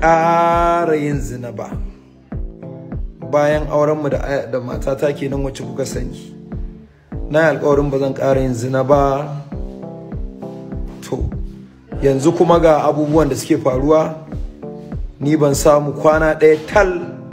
ƙara yin zina ba bayan aurenmu da da matata kenan wacce kuka sani na yi alkawarin ba zan ƙara yin zina ba to yanzu kuma ga abubuwan da suke faruwa ni ban samu kwana ɗaya tal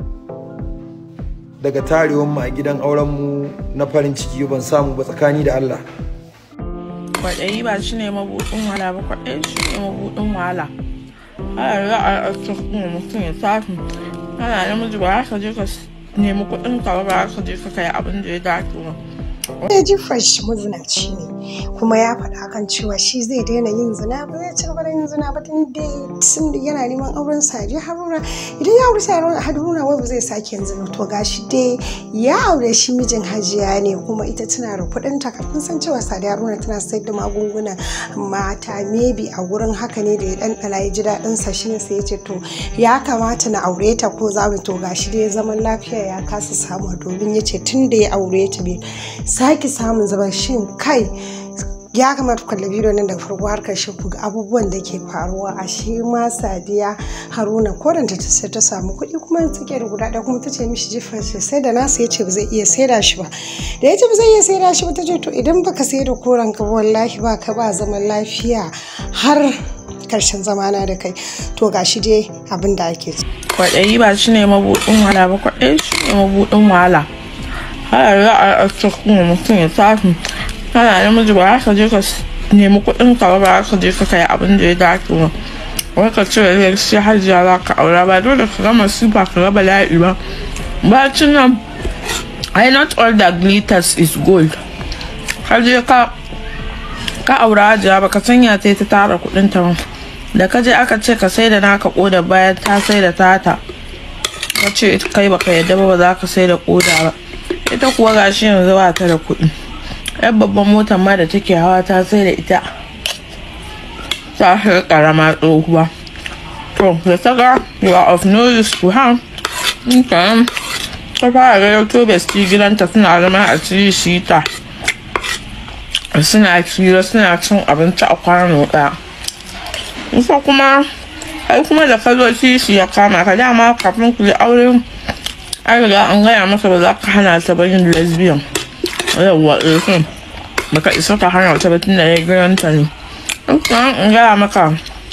daga tarewanmu a gidan aurenmu na farin ciki ban samu ba tsakani da Allah kwaɗayi ba shi ne mabuɗin wahala ba kwaɗayi shi ne mabuɗin wahala ana za a cikin mutum ya tafi ana namiji ba ka je ka nemi kuɗin ka ba ka je ka kai abin da ya dace ba ya ji fresh mazinaci ne kuma ya faɗa kan cewa shi zai daina yin zina ba zai ci gaba da yin zina ba tun da sun yana neman auren sadi haruna idan ya aure sadi haruna wai ba zai sake yin zina to gashi dai ya aure shi mijin hajiya ne kuma ita tana da kuɗin ta kafin san cewa sadi haruna tana sayar da magungunan mata maybe a wurin haka ne da ya ɗanɗana ya ji daɗin sa shine sai ya ce to ya kamata na aure ta ko za mu to gashi dai zaman lafiya ya kasa samu domin ya ce tun da ya aure ta bai sake samun zaman shin kai ya kamata kwalla bidiyo nan daga farko har karshe ku ga abubuwan da ke faruwa a shi ma sadiya haruna koranta ta sai ta samu kuɗi kuma take da guda ɗaya kuma ta ce mishi jifa sai da nasa ya ce ba zai iya saida shi ba da ya ce ba zai iya saida shi ba ta ce to idan baka sai da koren ka wallahi ba ka ba zaman lafiya har karshen zamana da kai to gashi dai abin da ake ci. kwaɗayi ba shi ne mabuɗin wahala ba kwaɗayi shi ne mabuɗin wahala har za a cikin mutum ya tafi kana namiji ba ka je ka nemi kuɗin ka ba ka je ka kai abin da ya dace ba wai ka ce da sai hajiya za ka aura ba dole ka gama sifa ka raba la'i ba bacin nan ai not all that glitters is gold ka je ka ka aura hajiya ba ka sanya ta ta tara kuɗin ta ba da ka je aka ce ka sai da naka koda bayan ta sai da tata ka ce kai baka yadda ba ba za ka sai da koda ba ita kuwa gashi yanzu ba ta da kuɗi yan babban motar ma da take hawa ta sai da ita ta shi karama tsohuwa to da ta ga you are of no use to her kan ta fara ga to besti gidanta suna zama a cikin shita suna kira suna cin abinci a kwano ɗaya ita kuma ai kuma da ka zo shi ya kama ka dama kafin ku yi aure an riga an gaya masa ba za ka hana ta ba yin lesbian yawwa ɗin baka isa ka hana ta ba tun da ya giranta ne in kuma an gaya maka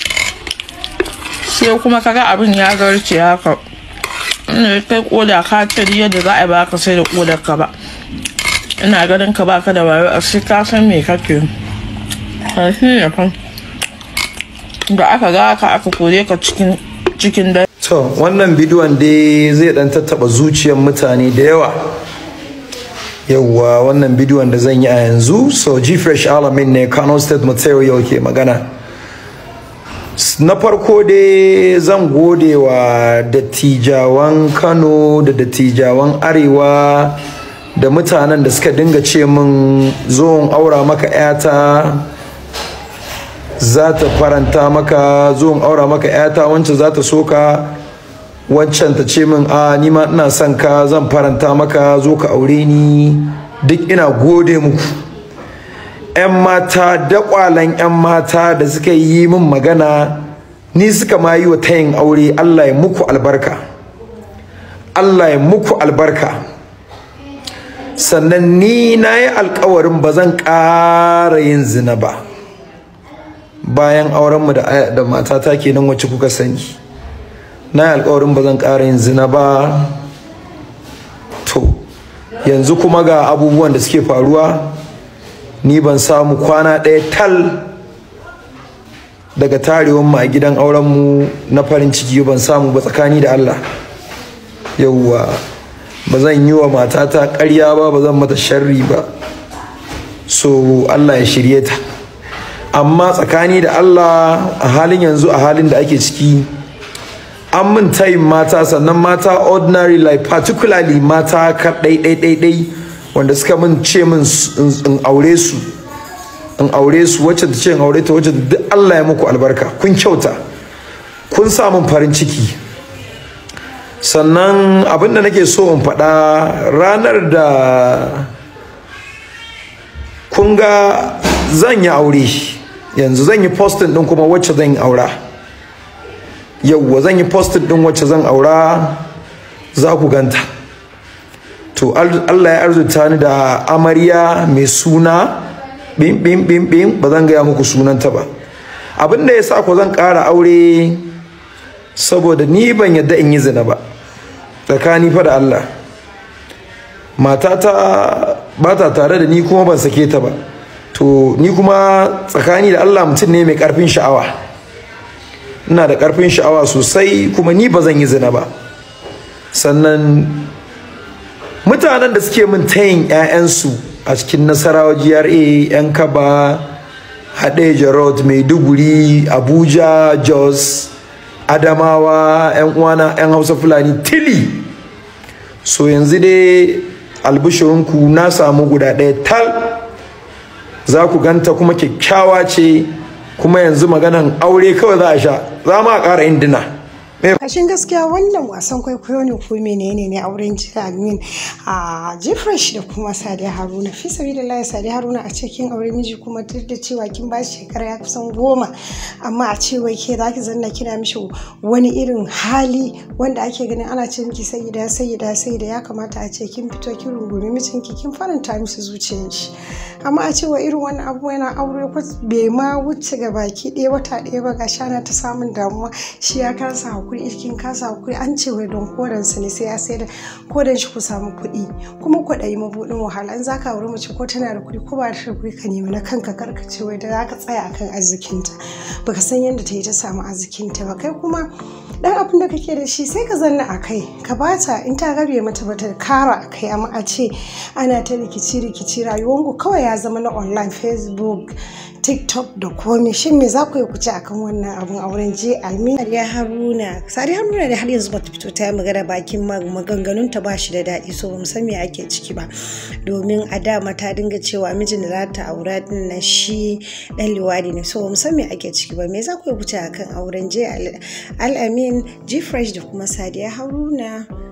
sai kuma kaga abin ya zarce haka ina kai koda ka ce yadda za a ba ka sai da kodar ka ba ina ganin ka baka da wayo a sai ka san me kake shi ne fa da aka ga ka aka kore ka cikin cikin dare to wannan bidiyon dai zai dan tattaba zuciyar mutane da yawa yawwa wannan bidiyon da zan yi a yanzu so g-fresh alamin ne kano state material ke magana na farko dai zan gode wa dattijawan kano da dattijawan arewa da mutanen da suka dinga ce min zo aura maka 'yata za ta faranta maka zuwan aura maka yata wancan za ta soka wancan ta ce min a nima ina son ka zan faranta maka zo ka aure ni duk ina gode muku 'yan mata dakwalan 'yan mata da suka yi min magana ni suka ma yi wa tayin aure allah ya muku albarka allah ya muku albarka sannan ni na yi alkawarin ba zan ƙara yin zina ba bayan aurenmu da da matata kenan wacce kuka sani na yi alkawarin ba zan ƙara yin zina ba to yanzu kuma ga abubuwan da suke faruwa ni ban samu kwana ɗaya tal daga tarewanmu a gidan aurenmu na farin ciki ban samu ba tsakani da Allah yauwa ba zan yi wa matata ƙarya ba ba zan mata sharri ba so Allah ya shirye ta amma tsakani da Allah a halin yanzu a halin da ake ciki an min tayin mata sannan mata ordinary like particularly mata ka ɗai wanda suka min ce min in aure su in aure su wacce ta ce in aure ta wacce duk Allah ya muku albarka kun kyauta kun sa min farin ciki sannan abin da nake so in faɗa ranar da kun ga zan yi aure yanzu zan yi postin din kuma wacce zan yi aura yauwa zan yi posted din wacce zan aura za ku ganta to Allah ya arzuta ni da amarya mai suna bim bim bim bim ba zan gaya muku sunanta ba abin da ya sa ku zan ƙara aure saboda ni ban yadda in yi zina ba tsakani fa da Allah matata ba ta tare da ni kuma ban sake ta ba to ni kuma tsakani da Allah mutum ne mai ƙarfin sha'awa ina da ƙarfin sha'awa sosai kuma ni ba zan yi zina ba sannan mutanen da suke min tayin 'ya'yansu a cikin nasarawa gra 'yan kaba haɗeja road maiduguri abuja jos adamawa 'yan uwana 'yan hausa fulani tili so yanzu dai albishirinku na samu guda ɗaya tal za ku ganta kuma kyakkyawa ce kuma yanzu maganan aure kawai za a sha za ma a ƙara indina kashin gaskiya wannan wasan kwaikwayo ne ko menene ne auren jira amin a jifresh da kuma sadiya haruna fi sabi da layi sadiya haruna a cikin aure miji kuma duk da cewa kin ba shi shekara ya kusan goma amma a ce wai ke zaki zanna kina mishi wani irin hali wanda ake ganin ana ce miki sayyida sayyida sayyida ya kamata a ce kin fito kin rungumi mijinki kin faranta mishi zuciyar shi amma a ce wa irin wannan abu yana aure bai ma wuce ga baki ɗaya wata ɗaya ba ga shana ta samun damuwa shi ya kasa hakuri kin kasa hakuri an ce wai don kodan sa ne sai ya sai da kodan shi ku samu kuɗi kuma kwaɗayi mabuɗin wahala in zaka aure mace ko tana da kuɗi ko ba da kuɗi ka nemi na kanka karka ce wai da zaka tsaya akan arzikinta baka san yadda ta yi ta samu arzikinta ba kai kuma dan abin da kake da shi sai ka zanna a kai ka bata in ta rabe mata bata kara a kai amma a ce ana ta rikici rikici rayuwanku kawai ya zama na online facebook tiktok da komai shin me za ku yi kuce akan wannan abun auren je almi ya haruna sari haruna da har yanzu bata fito ta yi magana bakin maganganun ta ba shi da daɗi so bamu san me ake ciki ba domin a dama ta dinga cewa mijin da za ta aura din na shi dan liwadi ne so bamu san me ake ciki ba me za ku yi kuce akan auren je al'amin g fresh da kuma sadiya haruna